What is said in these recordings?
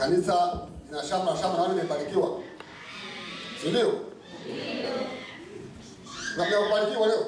kanisa lina shamba na shamba, naona limebarikiwa, si ndio? Na mmebarikiwa leo,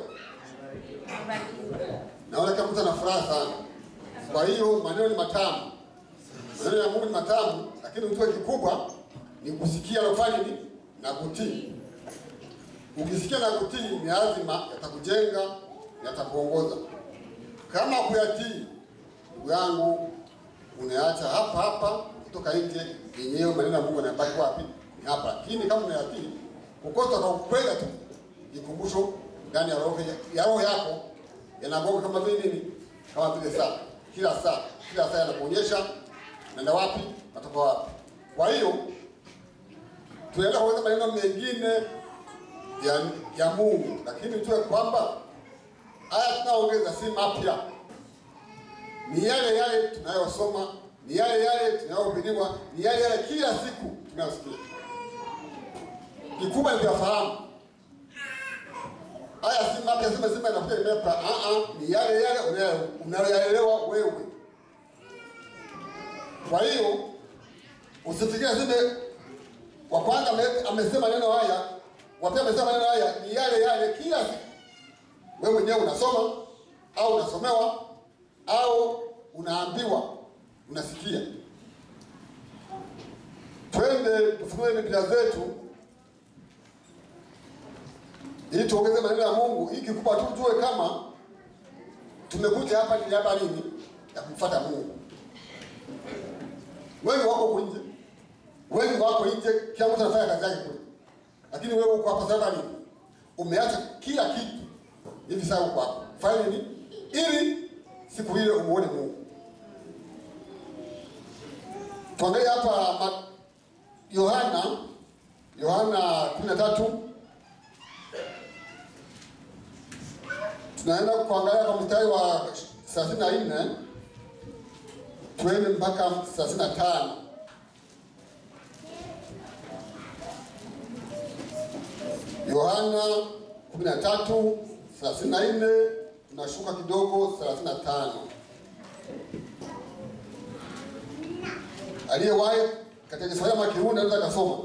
naona kama mtu ana furaha sana. Kwa hiyo maneno ni matamu, maneno ya Mungu ni matamu, lakini ujue kikubwa ni kusikia na kufanya nini na kutii. Ukisikia na kutii, ni lazima yatakujenga, yatakuongoza. Kama kuyatii, ndugu yangu, unaacha hapa hapa, kutoka nje, yenyewe maneno ya Mungu yanabaki wapi? Ni hapa. Lakini kama unayatii, kukosa kwa kupenda tu, ikumbusho ndani ya roho ya roho yako yanagonga kama vile nini, kama vile saa, kila saa, kila saa yanakuonyesha naenda wapi, natoka wapi. Kwa hiyo tunaenda kuweza maneno mengine ya, ya Mungu, lakini tujue kwamba haya tunaongeza si mapya, ni yale yale tunayosoma, ni yale yale tunayohubiriwa, ni yale yale kila siku tunayosikia. Kikubwa ni kuyafahamu haya, si mapya, sema sema inakuja imepa. Ah ah, ni yale yale unayo- unayoyaelewa wewe. Kwa hiyo usifikirie zile wa kwanza ame- amesema neno haya, wa pili amesema maneno haya, ni yale yale kila siku. Wewe mwenyewe unasoma au unasomewa au unaambiwa, unasikia. Twende tufunue Biblia zetu ili tuongeze maneno ya Mungu, ili kikubwa tu tujue kama tumekuja hapa ni hapa nini ya kumfuata Mungu. Wengi wako huko nje, wengi wako nje, kila mtu anafanya kazi yake kule, lakini wewe uko hapa sababu nini? Umeacha kila kitu hivi sasa uko hapa, fanya nini ili siku ile umuone Mungu? Tuangalie hapa ma- Yohana Yohana 13 tunaenda kuangalia kwa mstari wa 34 tuende mpaka 35. Yohana 13 34 tunashuka kidogo 35. Aliyewahi katika Kiswahili ama Kirundi anaweza akasoma.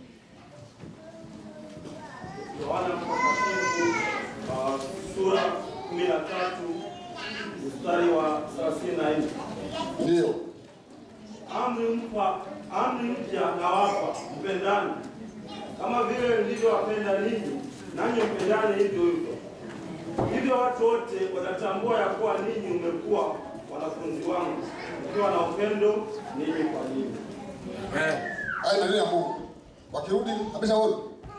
Yohana Mtakatifu uh, sura 13 mstari wa 34. Ndio. Amri mpa amri mpya nawapa, mpendane kama vile nilivyowapenda ninyi, nanyi mpendane hivyo hivyo. Hivyo watu wote watatambua ya kuwa ninyi mmekuwa wanafunzi wangu, mkiwa na upendo ninyi kwa ninyi. Haya maneno ya Mungu. Wakirudi ameshaona.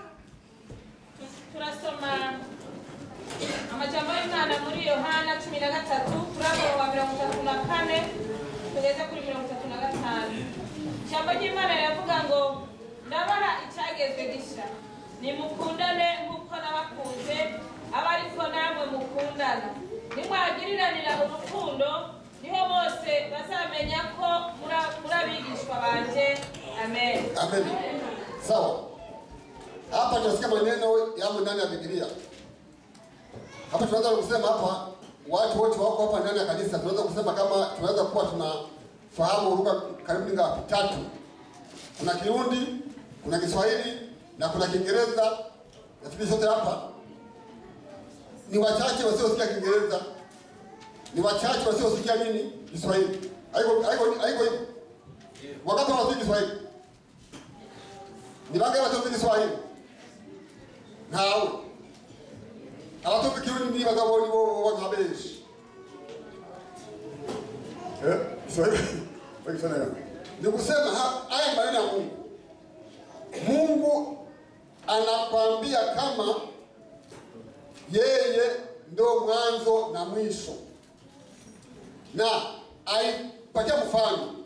turasoma amajambo y'imana muri yohana cumi na gatatu turabo wa mirongo itatu na kane tugeze kuri mirongo itatu na gatanu ijambo ry'imana riravuga ngo ndabaha icyagezwe gisha nimukundane nk'uko nabakunze aba ariko namwe mukundana nimwagiriranira urukundo niho bose bazamenya ko muri- muri abigishwa banje amen Amen. Sawa. Hapa tunasikia maneno yamo ndani ya Biblia. Hapa tunaweza kusema hapa watu wote wako hapa ndani ya kanisa, tunaweza kusema kama tunaweza kuwa tunafahamu lugha karibu ngapi? Tatu. Kuna Kirundi, kuna Kiswahili na kuna Kiingereza. Nafikiri sote hapa ni wachache wasiosikia Kiingereza, ni wachache wasiosikia nini Kiswahili. Haiko haiko haiko hivyo. Wakati wanasikia Kiswahili ni bangahe batozi Kiswahili? Ntawe. Abatozi Kirundi ni bagabo ni bo bantu benshi. Eh? Kiswahili. Kwa Kiswahili. Ni kusema ha- haya maneno ya Mungu. Mungu anakwambia kama yeye ndo mwanzo na mwisho, na aipatia mfano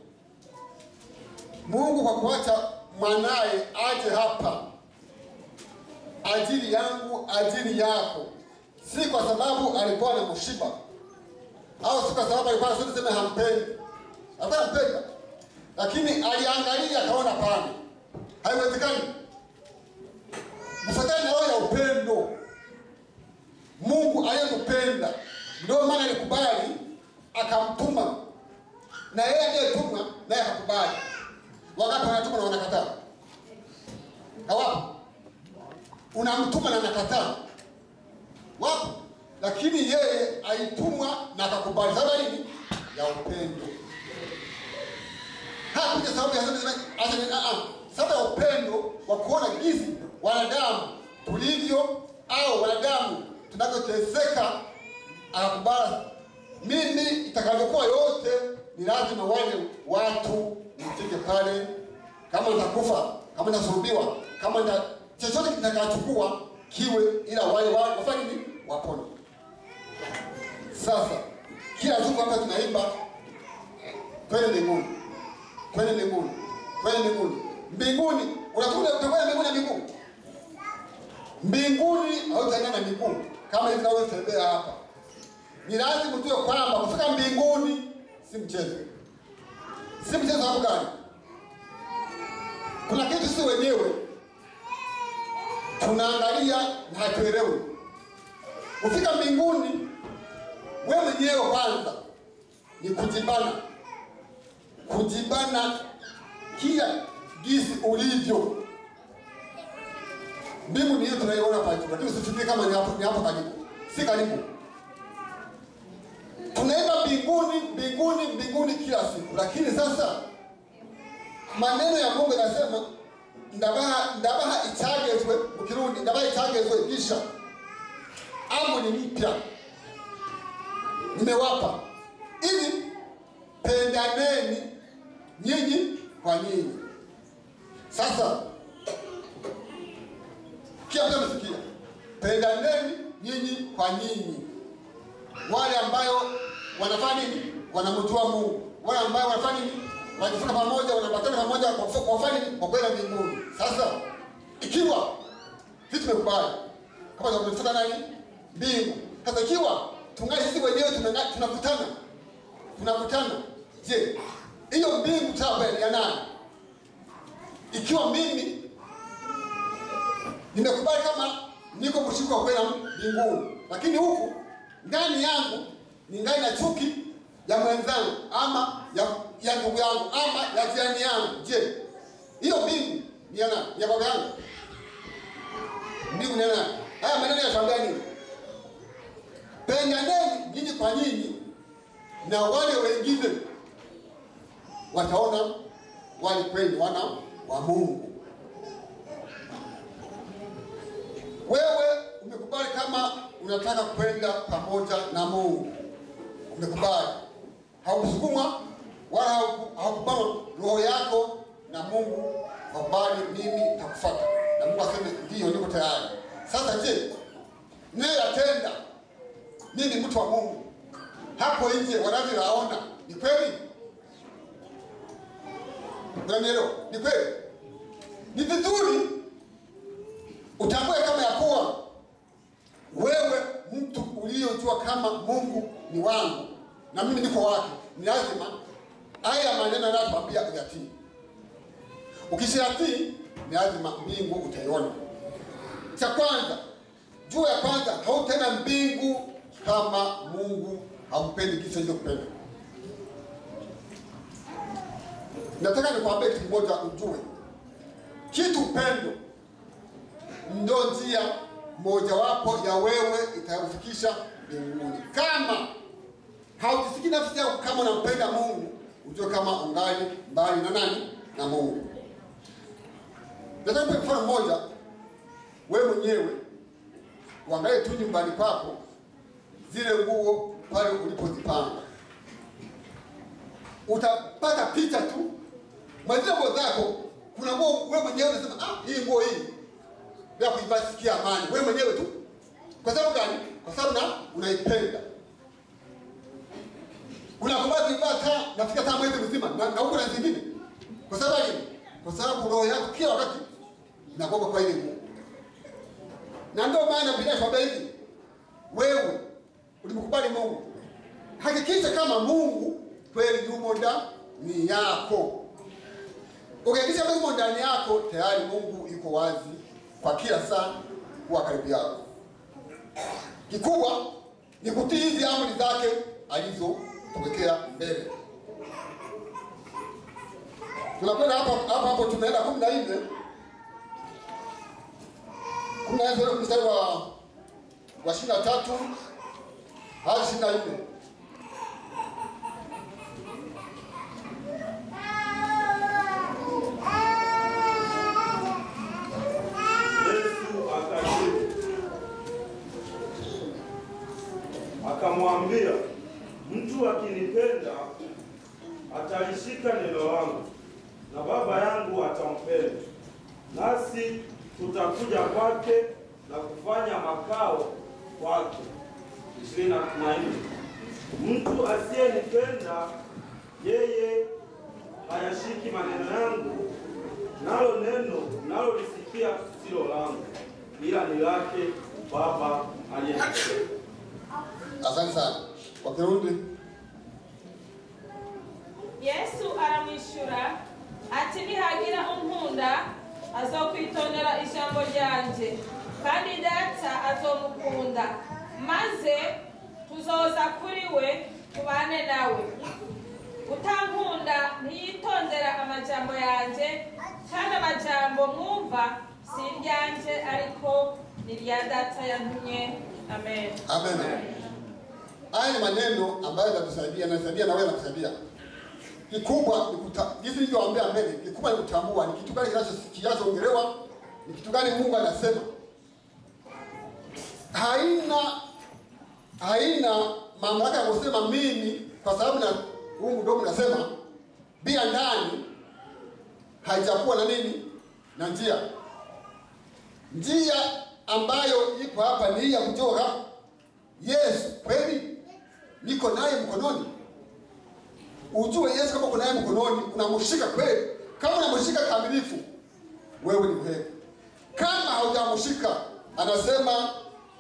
Mungu kwa kuacha mwanaye aje hapa ajili yangu, ajili yako, si kwa sababu alikuwa na mshiba au si kwa sababu alikuwa nasema sema hampendi, alikuwa anampenda, lakini aliangalia akaona pana, haiwezekani. Mfatane na roho ya upendo. Mungu aliyempenda ndio maana alikubali akamtuma, na yeye aliyetuma naye akakubali. Wangapi wanatuma na wanakataa? Hawapo. Unamtuma na anakataa. Wapo. Lakini yeye alitumwa na akakubali. Sababu ya nini? Ya upendo. Hakuja sababu ya sababu ya upendo wa kuona jinsi wanadamu tulivyo au wanadamu tunavyoteseka, akakubali mimi itakavyokuwa yote, ni lazima wale watu nifike pale, kama nitakufa, kama nitasulubiwa, kama nita chochote kitakachukua kiwe, ila wale wale wafanye nini? Wapone. Sasa kila siku hapa tunaimba kwenda mbinguni, kwenda mbinguni, kwenda mbinguni. Mbinguni unakuja utakwenda mbinguni na miguu. Mbinguni hautaenda na miguu kama hivi tunavyotembea hapa. Ni lazima ujue kwamba kufika mbinguni si mchezo, si mchezo. Sababu gani? Kuna kitu si wenyewe tunaangalia na hatuelewi. Kufika mbinguni, wewe mwenyewe kwanza ni kujibana, kujibana kila gisi ulivyo. Mbingu ni hiyo tunaiona hapa juu, lakini usifikiri kama ni hapo, ni hapo karibu, si karibu. Tunaenda mbinguni, mbinguni, mbinguni kila siku, lakini sasa maneno ya Mungu yanasema ndabaha ndabaha icyagezwe mu kirundi ndabaha icyagezwe gisha amri mpya nimewapa ili pendaneni nyinyi kwa nyinyi. Sasa kila mtu amesikia, pendaneni nyinyi kwa nyinyi, wale ambayo wanafanya nini? Wanamjua Mungu, wale ambayo wanafanya nini? Wanajifunza pamoja, wanabatana pamoja, kwa kufanya nini? Kwa kwenda mbinguni. Sasa ikiwa sisi tumekubali kama tunafuata nani? Mbingu. Sasa ikiwa tungali sisi wenyewe tunanga- tunakutana tunakutana, je, hiyo mbingu taba ya nani? Ikiwa mimi nimekubali kama niko mshirika wa kwenda mbinguni, lakini huku ndani yangu ni ndani na chuki ya mwenzangu ama ya ya ndugu yangu ama ya jirani yangu, je, hiyo mbingu ni ya nani? Ni ya baba yangu? Mbingu ni ya nani? Haya maneno yanatuambia nini? Pendaneni nyinyi kwa nyinyi, na wale wengine wataona wale kweli wana wa Mungu. Wewe umekubali kama unataka kwenda pamoja na Mungu, umekubali, haukusukumwa wala hauku- haukubana roho yako na Mungu, wakubali, mimi nitakufuata, na Mungu aseme ndiyo, niko tayari. Sasa je, naye yatenda mimi ni mtu wa Mungu, hapo nje wanavyoyaona ni kweli? Unanielewa? Ni kweli? Ni vizuri utambue kama ya kuwa wewe mtu uliyojua kama Mungu ni wangu na mimi niko wake, ni lazima haya maneno yanayotwambia uyatii. Ukishayatii ni lazima mbingu utaiona. Cha kwanza, jua ya kwanza, hautaenda mbingu kama Mungu hampendi kisa hicho kupenda. Nataka nikwambie kitu kimoja ujue, kitu upendo ndio njia mojawapo ya wewe itakufikisha mbinguni. Kama haujisikii nafsi yako kama unampenda Mungu, ujue kama ungali mbali na nani? Na Mungu. Nataka nipe mfano mmoja, wewe mwenyewe uangalie tu nyumbani kwako zile nguo pale ulipozipanga, utapata picha tu mwa zile nguo zako. Kuna nguo wewe mwenyewe unasema ah, hii nguo hii bila kuivaa sikia amani, wewe mwenyewe tu. Kwa sababu gani? Kwa sababu na unaipenda, unakubali kuivaa taa nafika taa mwezi mzima na, na huko na zingine. Kwa sababu gani? Kwa sababu roho yako kila wakati inakuwa kwa ile nguo, na ndio maana Biblia inatuambia hivi, wewe ulimkubali Mungu, hakikisha kama Mungu kweli yumo ndani yako. Ukihakikisha Mungu yumo ndani yako, tayari Mungu yuko wazi kwa kila saa kuwa karibu yako. Kikubwa ni kutii hizi amri zake alizotuwekea mbele. Tunakwenda hapo hapo hapo, tunaenda kumi na nne kumi na nne ule mstari wa wa ishirini na tatu hadi ishirini na nne Yesu akajibu akamwambia, mtu akinipenda atalishika neno langu, na Baba yangu atampenda, nasi tutakuja kwake na kufanya makao kwake. ishirini na nne. Mtu asiyenipenda yeye hayashiki maneno yangu, nalo neno nalolisikia silo langu, ila ni lake Baba aliyenipenda. Asante sana. Kwa Kirundi, yesu aramwishyura ati nihagira unkunda azokwitondera ijambo ryanje kandi data azomukunda maze tuzoza kuri we tubane nawe utankunda ntiyitondera amajambo yanjye kandi amajambo mwumva si iryanjye ariko ni irya data yantumye amen amen. Haya ni maneno ambayo yanatusaidia, yanasaidia na wewe yanakusaidia. Kikubwa ni kuta, jinsi nilivyowaambia mbele, kikubwa ni kutambua ni kitu gani kinacho- kinachoongelewa, ni kitu gani Mungu anasema. Haina haina mamlaka ya kusema mimi kwa sababu na huu mdomo nasema bila ndani haijakuwa na nini na njia njia ambayo iko hapa ni hii ya kutoka Yesu kweli niko naye mkononi. Ujue Yesu kama uko naye mkononi, unamshika kweli. Kama unamshika kamilifu, wewe ni mheri. Kama haujamshika, anasema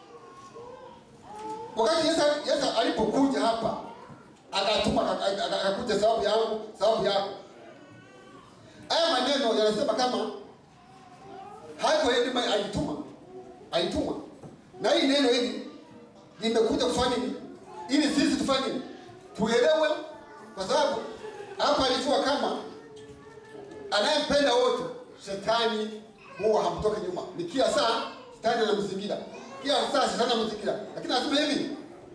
wakati Yesu, Yesu alipokuja hapa akatuma aka- aka- akakuja sababu yangu, sababu yako. Haya maneno yanasema kama haiko yeye ndiye alituma, alituma na hii neno hili limekuja kufanya nini? Ili sisi tufanye nini? Tuelewe, kwa sababu hapa alijua kama anayempenda wote, shetani huwa hamtoki nyuma. Ni kila saa shetani anamzingira, kila saa shetani anamzingira, lakini anasema hivi,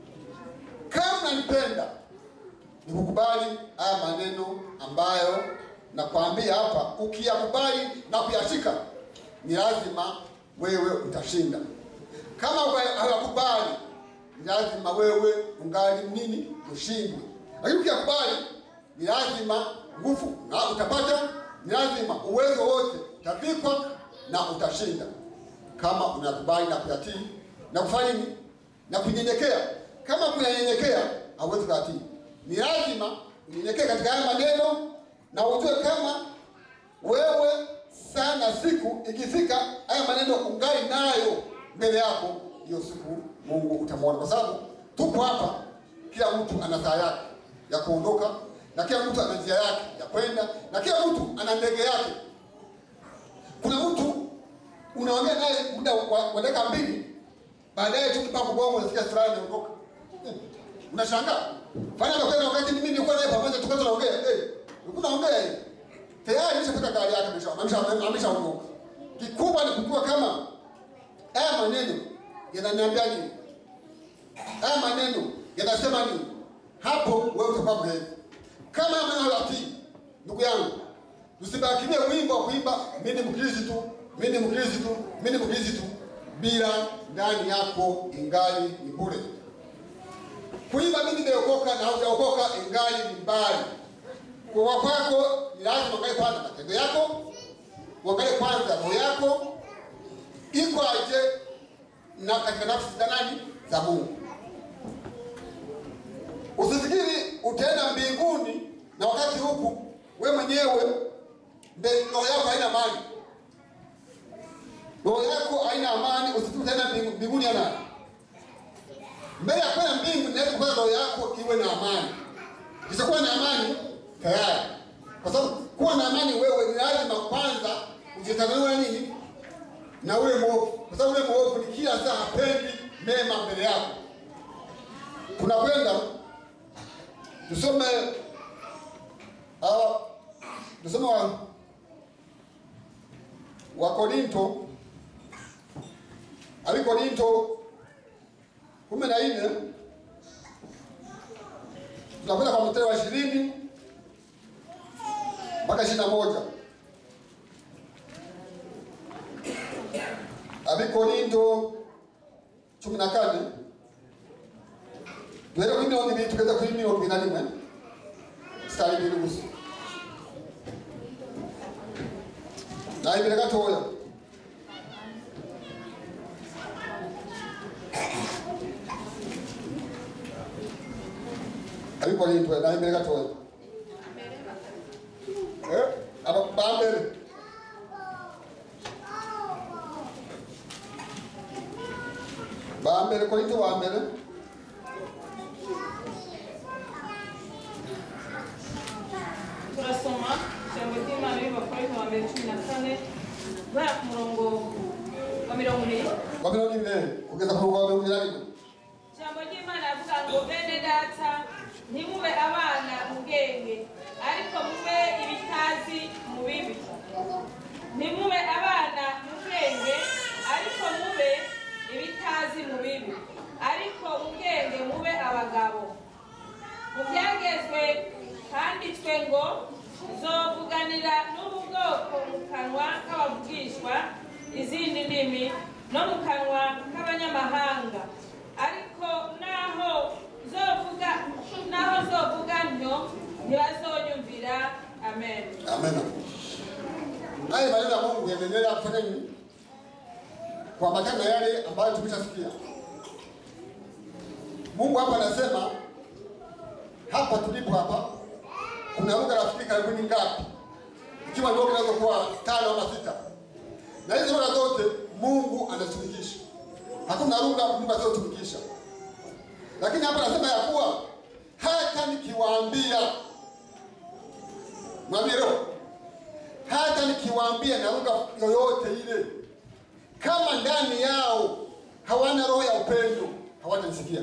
kama nanipenda ni kukubali haya maneno ambayo nakwambia hapa. Ukiyakubali na kuyashika, ni lazima wewe utashinda. Kama hawakubali, ni lazima wewe ungali nini? Ushindwe. Lakini ukiyakubali, ni lazima nguvu na utapata, ni lazima uwezo wote utavikwa na utashinda, kama unakubali na kuyatii na kufanya nini? Na kunyenyekea. Kama kunanyenyekea, hauwezi kuyatii. Ni lazima unyenyekee katika haya maneno na ujue kama wewe sana siku ikifika haya maneno ungali nayo mbele yako, hiyo siku Mungu utamwona, kwa sababu tupo hapa, kila mtu ana saa yake ya kuondoka na kila mtu ana njia yake ya kwenda na kila mtu ana ndege yake. Kuna mtu unaongea naye muda wa, wa dakika mbili, baadaye tu kipango bongo unasikia fulani anaondoka. Hmm. Unashangaa. Fanya na kwenda wakati mimi nilikuwa naye pamoja tukawa tunaongea. Eh, ulikuwa unaongea hivi. Tayari nishapata gari yake amesha amesha ameshaondoka. Kikubwa ni kujua kama haya maneno yananiambia nini? Haya maneno yanasema nini? Hapo wewe utakuwa mheri. Kama haya maneno hayatii, ndugu yangu, usibakilie wimbo wa kuimba mimi ni Mkristo, mimi ni Mkristo, mimi ni Mkristo bila ndani yako ingali ni bure. Kuimba mimi nimeokoka na haujaokoka ingali ni mbali. Kwa kwako ni lazima uangalie kwanza matendo yako, uangalie kwanza roho yako iko aje na katika nafsi za nani? Za Mungu. Usifikiri utaenda mbinguni na wakati huku we mwenyewe mbe- roho yako haina amani, roho yako haina amani. Usifikiri utaenda mbingu- mbinguni ya nani? mbele ya kwenda mbingu ni lazima kwanza roho yako iwe na amani. Isipokuwa na amani tayari, kwa sababu kuwa na amani wewe ni lazima kwanza ujitanue nini na ule mwovu, kwa sababu ule mwovu ni kila saa hapendi mema mbele yako. Tunakwenda tusome uh, Tusome wa wa Korinto abi Korinto kumi na nne tunakwenda kwa mstari wa ishirini mpaka ishirini na moja abi Korinto cumi na kane duhere kuri mirongo ibiri tugeze kuri mirongo ibiri na rimwe sitari ibiri gusa na imbere gatoya ariko rindwe na imbere gatoya eh aba bambere bambere korinto bambere turasoma ijambo ry'imana y'abakorinto wa mbere cumi na kane guhera ku murongo wa mirongo ibiri wa mirongo ine kugeza ku murongo wa mirongo ine na rimwe ijambo ry'imana rivuga ngo bene data ntimube abana mu bwenge ariko mube ibitazi mu bibi ntimube abana mu bwenge ariko mube ibitazi mu bibi ariko mu bwenge mube abagabo mu byagezwe handitswe ngo zovuganira n'ubu bwoko mu kanwa k'abavugishwa izindi ndimi no mu kanwa k'abanyamahanga ariko naho zovuga naho zovuga ntyo ntibazonyumvira amen Amen. Haya maneno ya Mungu yanaendelea kufanya nini? Kuambatana na yale ambayo tumeshasikia. Mungu hapa anasema hapa tulipo hapa kuna lugha rafiki karibuni ngapi? Ikiwa ndio kinaweza kuwa tano ama sita. Na hizo lugha zote Mungu anatumikisha. Hakuna lugha Mungu asiyotumikisha. Lakini hapa anasema ya kuwa hata nikiwaambia mwambie leo hata nikiwaambia na lugha yoyote ile, kama ndani yao hawana roho ya upendo, hawatanisikia.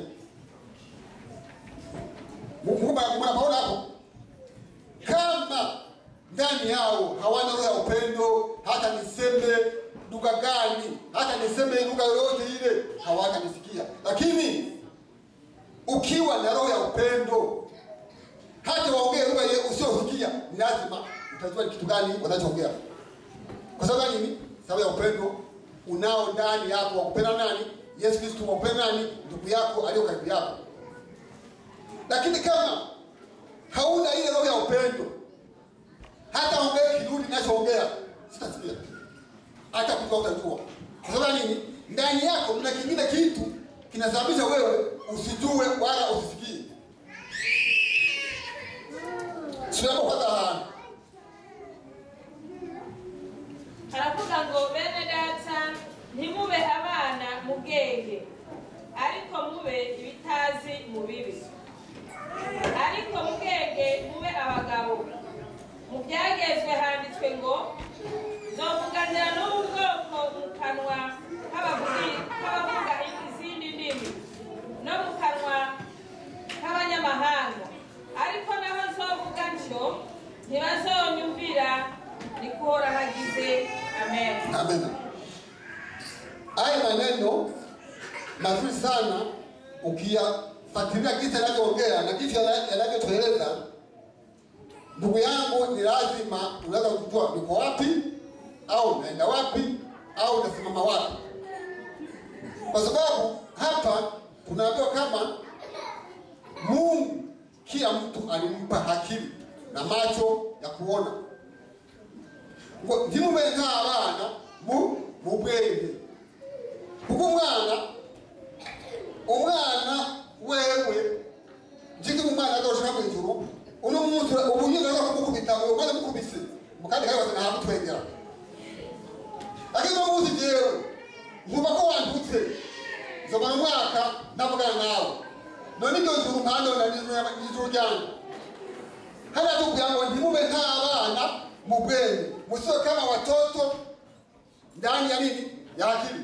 Mnapaona hapo, kama ndani yao hawana roho ya upendo, hata niseme lugha gani, hata niseme lugha yoyote ile, hawatanisikia. Lakini ukiwa na roho ya upendo, hata waongee lugha ile usiyosikia, ni lazima utajua ni kitu gani wanachoongea. Kwa sababu nini? Sababu ya upendo unao ndani yako wa kupenda nani? Yesu Kristo wa kupenda nani? Ndugu yako aliyo karibu yako. Lakini kama hauna ile roho ya upendo, hata ongee kirudi ninachoongea sitasikia, hata kujua utajua. Kwa sababu nini? Ndani yako mna kingine kitu kinasababisha wewe usijue wala usisikie. Tunapopata hana aravuga ngo bene data ntimube abana mu bwenge ariko mube ibitazi mu bibi ariko mu bwenge mube abagabo mu byagezwe handitswe ngo zovuganira n'ubu bwoko mu kanwa k'abavugi- k'abavuga izindi ndimi no mu kanwa k'abanyamahanga ariko naho zovuga ntyo ntibazonyumvira nikuhora hagize amen Amen. Haya maneno mazuri sana ukiyafuatilia jinsi yanavyoongea na jinsi yana- yanavyotueleza, ndugu yangu, ni lazima unaweza kujua niko wapi au naenda wapi au nasimama wapi, kwa sababu hapa tunaambiwa kama Mungu kila mtu alimpa akili na macho ya kuona ngo ntimube nk'abana mu mu bwenge kuko umwana umwana wewe njiki umwana azoshika mu ijuru uno munsi ubunyine aza kumukubita ngo maze mukubise mukandi kare wase ntabwo twengera lakini uno munsi jewe nkuba ko wandutse nzobana umwaka ndavugana nawe none iryo juru nkandona n'ijuru ryanjye hana tukuya ngo ntimube nk'abana mu bwenge musiwe kama watoto ndani ya nini ya akili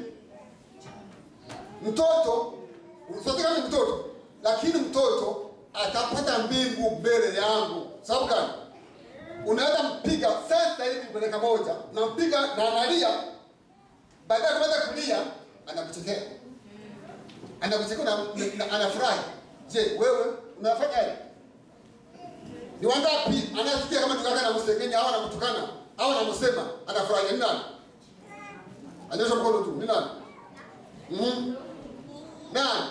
mtoto usiwe kama ni mtoto lakini mtoto atapata mbingu mbele yangu sababu gani unaweza mpiga sasa hivi kwa dakika moja, unampiga na analia, baadaye kuanza kulia, anakuchekea, anakuchekea na, na anafurahi. Je, wewe unafanyaje? Ni wangapi anasikia kama ndugu yake anamsengenya au anamtukana au anamsema, anafurahi? Ni nani? Anyosha mkono tu. Ni nani? Mhm. Nani?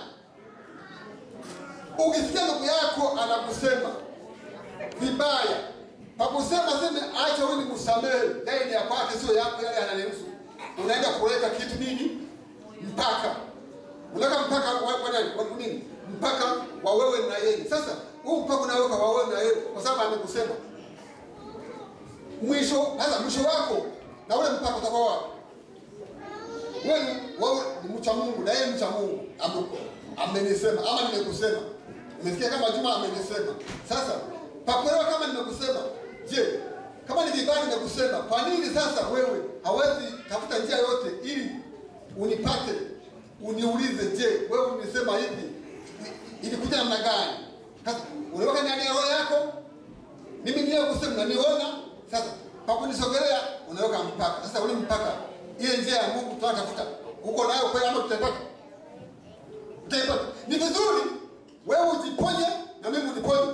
Ukisikia ndugu yako anakusema vibaya, pakusema seme acha huyu nimsamehe, yeye ni ya kwake, sio yako, yale ananihusu. Unaenda kuweka kitu nini? Mpaka unaweka mpaka wa, wa, nani? wa nini? Mpaka wa wewe na yeye. Sasa huu mpaka unaweka wa wewe na yeye kwa sababu amekusema. Mwisho sasa, mwisho wako na ule mpaka utakuwa wapi? Wewe wewe ni mcha Mungu na yeye mcha Mungu. Ame- Amenisema ama nimekusema. Umesikia kama Juma amenisema. Sasa pakuelewa kama nimekusema. Je, kama ni vibaya nimekusema, kwa nini sasa wewe hawezi tafuta njia yote ili unipate, uniulize, je, wewe unisema hivi ilikuja namna gani? Sasa unaweka ndani ya roho yako, mimi ndiye kusema naniona. Sasa pakunisogelea unaweka mpaka. Sasa ule mpaka, ile njia ya Mungu tunatafuta uko nayo kweli ama tutaipata? Utaipata. Ni vizuri wewe ujiponye na mimi uniponye,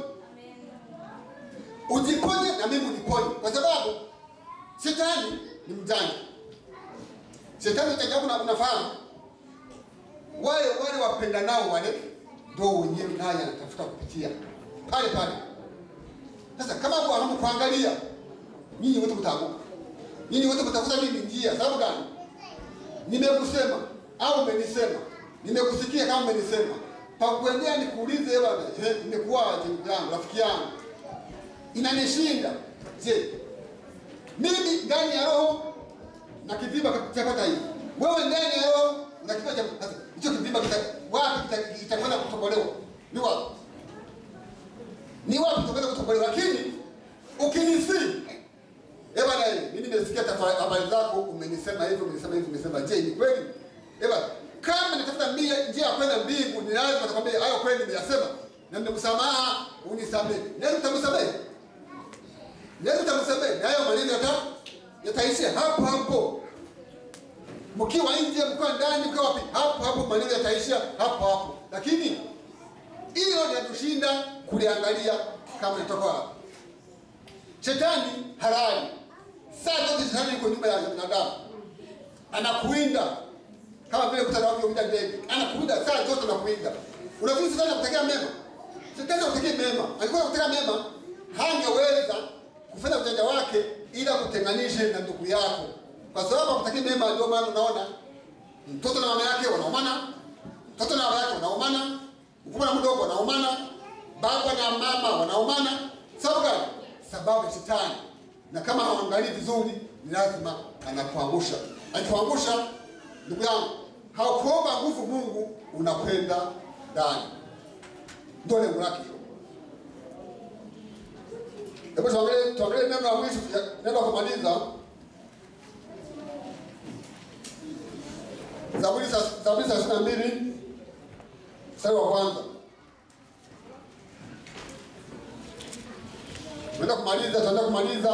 ujiponye na mimi uniponye, kwa sababu shetani ni mjanja. Shetani cha ajabu na unafahamu, wale wale wapendanao wale ndio wenyewe naye anatafuta kupitia pale pale. Sasa kama kwa hamkuangalia, nyinyi wote mtaanguka, nyinyi wote mtakuta mimi njia. Sababu gani? Nimekusema au umenisema, nimekusikia kama umenisema, pakuendea nikuulize, bwana, eh, imekuwaje ndugu yangu, rafiki yangu, inanishinda. Je, mimi ndani ya roho na kivimba kitapata hivi, wewe ndani ya roho na kivimba cha sasa, hicho kivimba kita wapi kita- kitakwenda kutobolewa? Ni wapi? Ni wapi kitakwenda kutobolewa? Lakini ukinisi Eh bwana, eh, mimi nimesikia tafa- habari zako, umenisema hivi, umenisema hivi, umesema je, ni kweli? Eh bwana, kama nitafuta mbia njia ya kwenda mbingu, ni lazima atakwambia hayo kweli nimeyasema na nimekusameha, unisamehe. Nani utamsamehe? Nani utamsamehe? Na hayo maneno yata yataishia hapo hapo. Mkiwa nje, mkiwa ndani, mkiwa wapi, hapo hapo maneno yataishia hapo hapo. Lakini hilo linatushinda kuliangalia kama litoka wapi. Shetani halali. Saa zote shetani yuko nyuma ya binadamu, anakuinda kama vile kuta anavyowinda ndege, anakuinda saa zote, anakuinda. Unafikiri shetani anakutekea mema? Shetani anakutekea mema. Alikuwa anakutekea mema, hangeweza kufanya ujanja wake ila kutenganishe na ndugu yako, kwa sababu akutekea mema. Ndio maana unaona mtoto na mama yake wanaumana, mtoto na baba yake wanaumana, mkubwa na mdogo wanaumana, baba na mama wanaumana. Sababu gani? Sababu ya shetani. Na kama haangalii vizuri, ni lazima anakuangusha. Akikuangusha, ndugu yangu, haukuomba nguvu Mungu, unakwenda ndani. Ndio lengo lake hilo. Hebu tuangalie tuangalie neno la mwisho, neno la kumaliza Zaburi sa- Zaburi thelathini na mbili mstari wa kwanza. Tunaenda kumaliza, tunaenda kumaliza.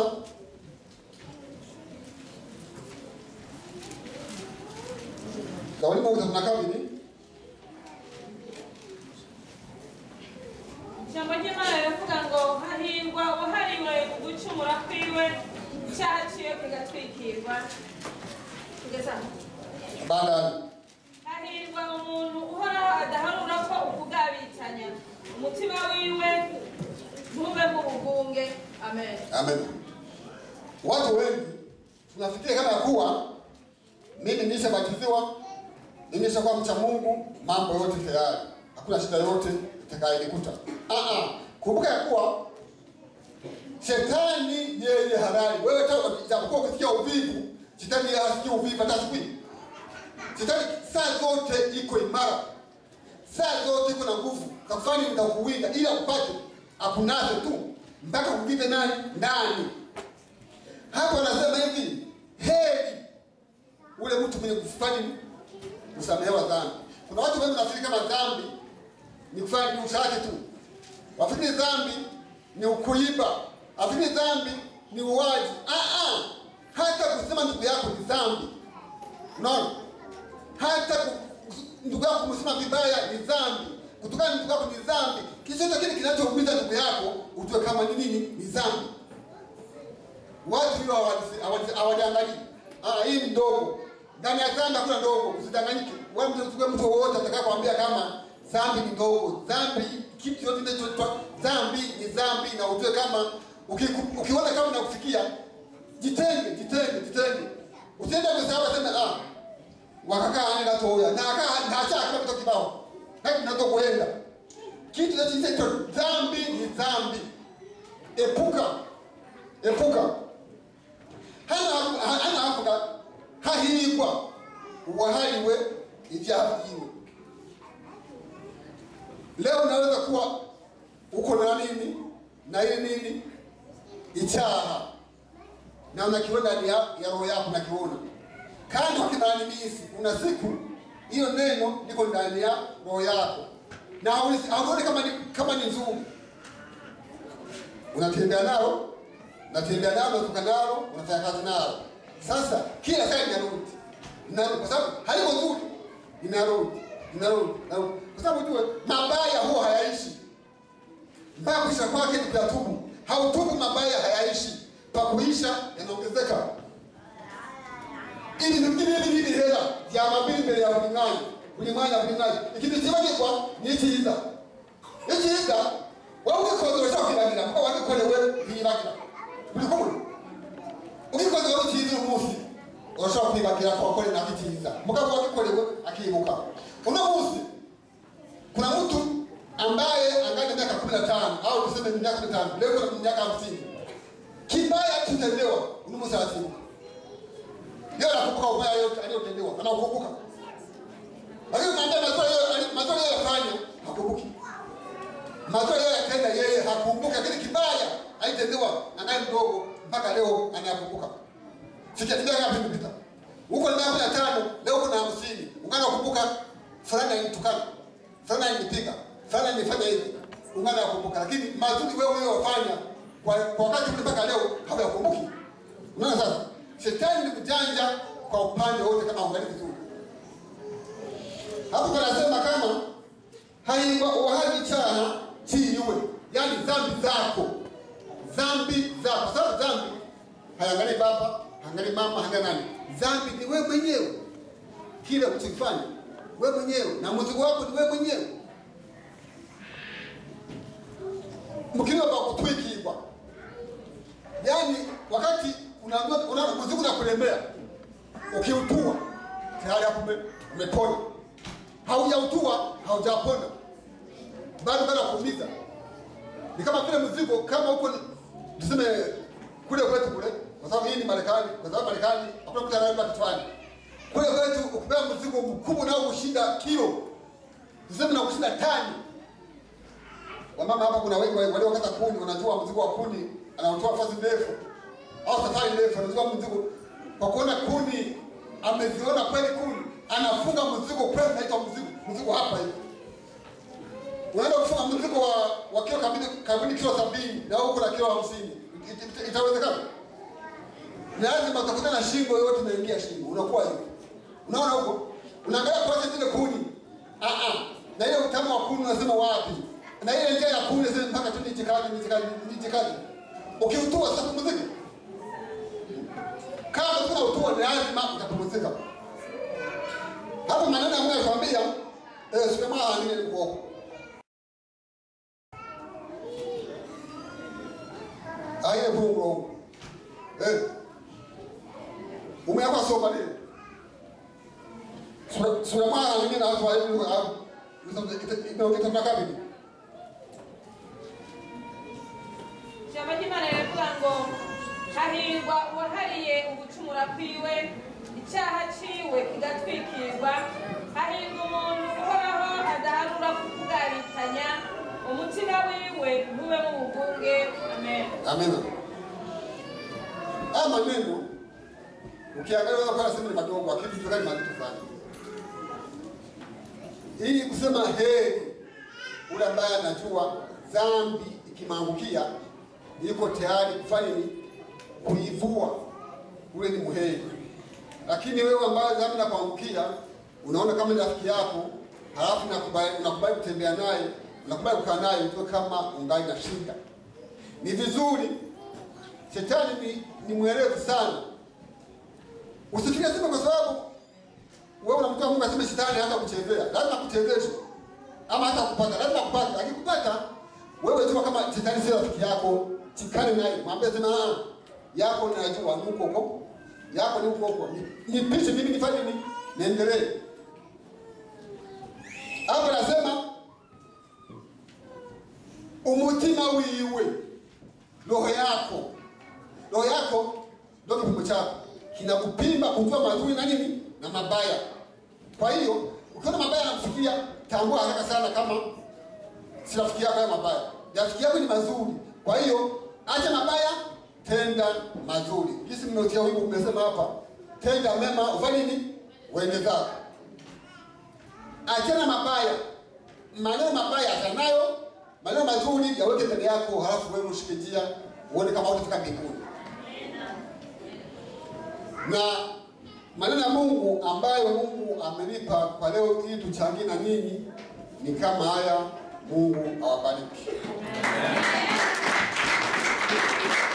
Zaburi moja tunakaa nini? ijambo ry'imana riravuga ngo hahirwa uwahariwe ugucumura kwiwe icyaha ciwe kigatwikirwa kugeza aho Baada hahirwa umuntu uhoraho adaharura ko ukugabitanya umutima wiwe ntube mu bugunge amen Amen. Watu wengi tunafikiria kama ya kuwa mimi nishabatiziwa, mimi nishakuwa mcha Mungu, mambo yote tayari, hakuna shida yote itakayonikuta. Ah ah, kumbuka ya kuwa shetani yeye halali. Wewe hata japokuwa ukisikia uvivu, shetani yeye hasikii uvivu hata siku hii. Shetani saa zote iko imara, saa zote iko na nguvu za kufanya nini? za kuwinda, ili akupate akunaze tu mpaka kuingize nani ndani. Hapo anasema hivi, heri ule mtu mwenye kufanya nini? kusamehewa dhambi. Kuna watu wengi wanafikiri kama dhambi ni kufanya ni usafi tu, wafikiri dhambi ni kuiba, wafikiri dhambi ni uwaji. Ah, ah. Hata kusema ndugu yako ni dhambi. Unaona? Hata ku- ndugu yako kumsema vibaya ni dhambi. Kutukana ndugu yako ni dhambi. Kichochote kile kinachoumiza ndugu yako ujue kama ni nini, ni dhambi. Watu hiyo hawali- hawali- hawajiangalii. Ah, hii ni ndogo. Ndani ya dhambi hakuna ndogo, usidanganyike. Wewe mtu mtu mtu wowote atakayekwambia kama dhambi ni ndogo. Dhambi kitu yote kinachoitwa dhambi ni dhambi na ujue kama ukiku- ukiona kama inakufikia jitenge, jitenge, jitenge. Usiende kusahau sema ah wakakaa ane gatoya na aka na acha kwa kutoka kibao. Hapo natokwenda. Kitu kinachoitwa dhambi ni dhambi. Epuka. Epuka hana hana havuga hahirwa uwahariwe ibyaha byiwe leo unaweza kuwa uko na nini na ile nini icyaha na unakiona ndani ya ya roho yako unakiona kandi ukidhani misi una siku hiyo neno liko ndani ya roho yako na hauoni hauoni kama ni kama ni nzuri unatembea nalo natembea nalo unatoka nalo unafanya kazi nalo sasa kila saa inarudi inarudi kwa sababu haliko nzuri inarudi inarudi inarudi kwa sababu ujue mabaya huwa hayaishi mpaka kuisha kwake ni kuyatubu hautubu mabaya hayaishi pakuisha yanaongezeka ili vingine hivi hivi hela vya mabili mbele ya ulimwengu ulimwengu ulimwengu ikintu kibagirwa ni icyiza icyiza wowe ubikoze urashobora kwibagira kuko wabikorewe ntiyibagira uri kumwe ubikoze wowe icyiza uyu munsi urashobora kwibagira ko wakore nako icyiza mugabo wabikorewe akibuka uno munsi kuna mtu ambaye angali miaka kumi na tano au tuseme ni miaka kumi na tano leo kuna miaka hamsini kibaya kutendewa uno munsi anasibuka leo anakumbuka ubaya yote aliyotendewa anaukumbuka lakini unaambia mazuri yeye mazuri yeye afanya hakumbuki mazuri yeye atenda yeye hakumbuki lakini kibaya alitendewa anaye mdogo mpaka leo anayakumbuka sikiatilia ngapi imepita huko ni miaka kumi na tano leo kuna hamsini ungana kukumbuka fulani alinitukana fulani alinipiga fulani alifanya hivi ungana kukumbuka lakini mazuri wewe uliyofanya kwa kwa wakati ule mpaka leo hawayakumbuki unaona sasa shetani ni kujanja kwa upande wote kama ungali vizuri hapo panasema kama haingwa uhaji cyaha cyiwe yani dhambi zako dhambi zako sababu dhambi hayangali baba hayangali mama hayangali nani dhambi ni wewe mwenyewe kile uchokifanya wewe mwenyewe na mzigo wako ni wewe mwenyewe mkiliwa pa kutwikibwa yaani wakati unaambiwa una mzigo unakulemea ukiutua tayari hapo ume- umepona haujautua haujapona bado bado kuumiza ni kama vile mzigo kama huko ni- tuseme kule kwetu kule kwa sababu hii ni Marekani kwa sababu Marekani hakuna mtu anayebeba kichwani kule kwetu ukipewa mzigo mkubwa nao kushinda kilo tuseme na kushinda tani wamama hapa kuna wengi waliokata kuni wanajua mzigo wa kuni anaotoa fasi ndefu au safari ndefu anajua mzigo kwa kuona kuni ameziona kweli kuni anafunga mzigo kweli naitwa mzigo mzigo hapa hivi unaenda kufunga mzigo wa, wa kilo kabili kabili kilo sabini na huko na kilo hamsini It- it- itawezekana lazima utakuta na shingo yote inaingia shingo unakuwa hivi unaona huko unaangalia kwa zile kuni ah ah na ile utamu wa kuni unasema wapi na ile njia ya kuni unasema mpaka tu nijikaze nijikaze nijikaze ukiutua sasa pumzika kama kuna utua ni lazima utapumzika hapo maneno ambayo nakwambia eh sio kama angine ni kuoko aye bungo eh umeapa soma nini sura sura mara nyingine na watu wa hivi hapo ndio kitamka vipi ijambo ry'imana riravuga ngo hahirwa uwahariye ugucumura kwiwe icyaha ciwe kigatwikirwa hahirwa umuntu uhoraho adaharura kukugaritanya umutima wiwe ntube mu bugunge amen Amina. Haya maneno ukiangalia unaweza kuona sema ni madogo, lakini vitu gani mazito sana. Hii kusema heri ule ambaye anajua dhambi ikimwangukia yuko tayari kufanya nini? kuivua, ule ni muheri. Lakini wewe ambaye dhambi inakuangukia, unaona kama ni rafiki yako, halafu unakubali unakubali kutembea naye, unakubali kukaa naye, ujue kama ungali na shida. Ni vizuri, shetani ni, ni mwerevu sana. Usifikirie sema kwa sababu wewe unamtoa Mungu aseme shetani hata kuchezea, lazima kuchezesha ama hata kupata, lazima kupata. Akikupata wewe jua kama shetani sio rafiki yako, chikane naye, mwambie sema ah, yako najua ni huko huko, yako ni huko huko, Ni- nipishe mimi nifanye nini, niendelee. Hapo nasema umutima wiwe, roho yako, roho yako ndio kipimo chako, kinakupima kujua mazuri na nini na mabaya. Kwa hiyo ukiona mabaya yanakufikia, tambua haraka sana kama si rafiki yako haya mabaya, rafiki yako ni mazuri. Kwa hiyo acha mabaya, tenda mazuri. Jinsi mmeotia wimbo mmesema hapa, tenda mema, ufanye nini? Uende zako. Achana mabaya, maneno mabaya achanayo, maneno mazuri yaweke mbele yako, halafu wewe ushike njia, uone kama utafika mbinguni. Na maneno ya Mungu ambayo Mungu amenipa kwa leo ili tuchangie na ninyi ni kama haya. Mungu awabariki.